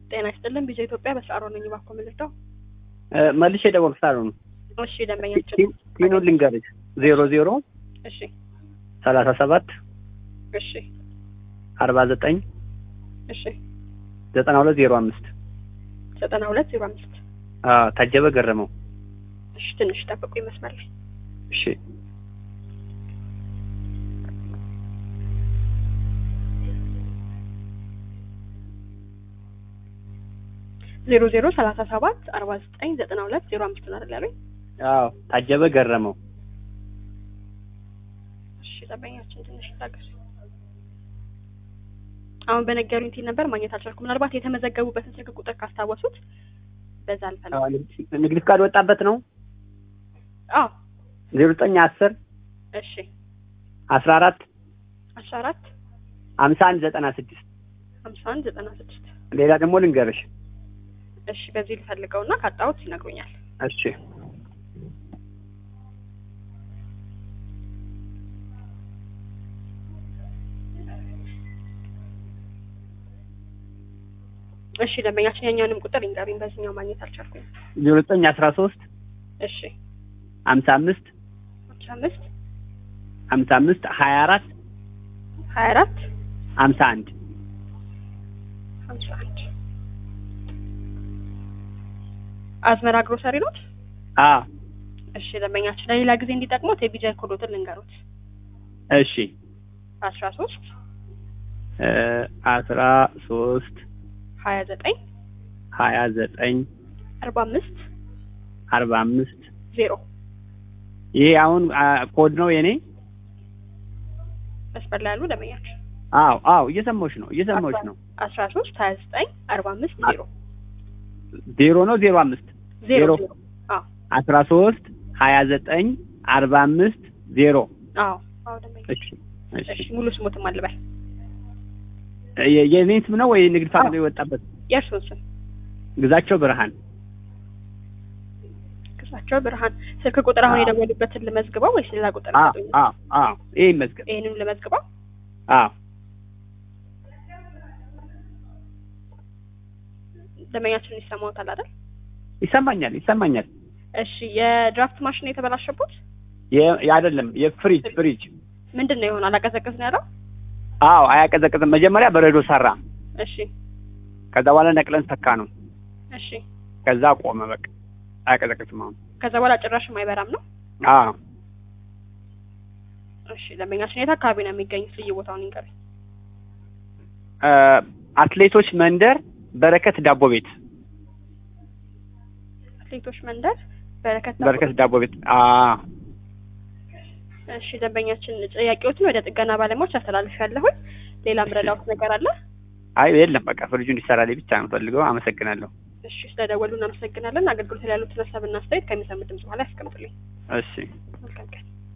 ጤና ይስጥልን ቢዛ ኢትዮጵያ በሰዓሮ ነኝ። እባክዎ ምልደው መልሼ ደወልኩ ሳልሆን እሺ ደንበኛችን ቲኑን ልንገርሽ ዜሮ ዜሮ እሺ ሰላሳ ሰባት እሺ አርባ ዘጠኝ እሺ ዘጠና ሁለት ዜሮ አምስት ዘጠና ሁለት ዜሮ አምስት ታጀበ ገረመው። እሺ ትንሽ ጠብቁ ይመስላል። እሺ ዜሮ ዜሮ ሰላሳ ሰባት አርባ ዘጠኝ ዘጠና ሁለት ዜሮ አምስት ነው አይደል ያሉኝ? አዎ ታጀበ ገረመው። እሺ ደንበኛችን ትንሽ ታገሱ። አሁን በነገሩኝ ቲን ነበር ማግኘት አልቻልኩም። ምናልባት የተመዘገቡበትን ስልክ ቁጥር ካስታወሱት በዛ አልፈልግም። አዎ፣ ንግድ ፍቃድ ወጣበት ነው አዎ ዜሮ ዘጠኝ አስር እሺ አስራ አራት አስራ አራት ሀምሳ አንድ ዘጠና ስድስት ሀምሳ አንድ ዘጠና ስድስት ሌላ ደግሞ ልንገርሽ። እሺ በዚህ ልፈልገውና ካጣሁት ይነግሩኛል። እሺ እሺ ደንበኛችን የኛውንም ቁጥር ይንገሩኝ። በዚህኛው ማግኘት አልቻልኩም። ዜሮ ዘጠኝ አስራ ሶስት እሺ ሀምሳ አምስት አስራ አምስት ሀምሳ አምስት ሀያ አራት ሀያ አራት ሀምሳ አንድ ሀምሳ አንድ አዝመራ ግሮሰሪ ኖት። አዎ እሺ ደንበኛችን ለሌላ ጊዜ እንዲጠቅሙት የቢጃይ ኮዶትን ልንገሩት። እሺ አስራ ሶስት እ አስራ ሶስት ሀያ ዘጠኝ ሀያ ዘጠኝ አርባ አምስት አርባ አምስት ዜሮ ይሄ አሁን አ, ኮድ ነው የኔ። መስመር ላይ ያሉ ደንበኛችን አዎ አዎ እየሰማሁሽ ነው እየሰማሁሽ ነው። አስራ ሶስት ሀያ ዘጠኝ አርባ አምስት ዜሮ ዜሮ ነው ዜሮ አምስት ዜሮ ዜሮ። ዜሮ አዎ አስራ ሶስት ሀያ ዘጠኝ አርባ አምስት ዜሮ አዎ አዎ ደንበኛ እሺ እሺ እሺ ሙሉ ስሞትም አልበል የ- የኔን ስም ነው ወይ ንግድ ፍቃድ ነው የወጣበት? የእርሱን ስም ግዛቸው ብርሃን ክሳቸው ብርሃን ስልክ ቁጥር አሁን አዎ። የደወሉበትን ልመዝግበው ወይስ ሌላ ቁጥር አዎ ይሰጡኝ? አዎ አዎ ይሄ ይመዝገብ። ይህንም ልመዝግበው አዎ ደንበኛችን ይሰማዎታል አይደል? ይሰማኛል ይሰማኛል። እሺ የድራፍት ማሽን የተበላሸበት የ- አይደለም የፍሪጅ ፍሪጅ ምንድን ነው የሆነ አላቀዘቅዝ ነው ያለው? አዎ አያቀዘቅዝም። መጀመሪያ በረዶ ሰራ፣ እሺ ከዛ በኋላ ነቅለን ሰካ ነው። እሺ ከዛ ቆመ። በቃ አያቀዘቅዝም አሁን። ከዛ በኋላ ጭራሽም አይበራም ነው? አዎ እሺ ደንበኛችን የት አካባቢ ነው የሚገኙት? ልዩ ቦታውን ይንገሩኝ። እ አትሌቶች መንደር በረከት ዳቦ ቤት አትሌቶች መንደር በረከት ዳቦ በረከት ዳቦ ቤት አዎ እሺ ደንበኛችን ጥያቄዎችን ወደ ጥገና ባለሙያዎች አስተላልፍ ያለሁኝ። ሌላ ምረዳውት ነገር አለ? አይ የለም በቃ ፍሪጁ እንዲሰራልኝ ብቻ ነው ፈልገው። አመሰግናለሁ። እሺ ስለደወሉ እናመሰግናለን። አገልግሎት ላይ ያሉትን ሀሳብና አስተያየት ከሚሰሙት ድምጽ በኋላ ያስቀምጡልኝ። እሺ መልካም ቀን።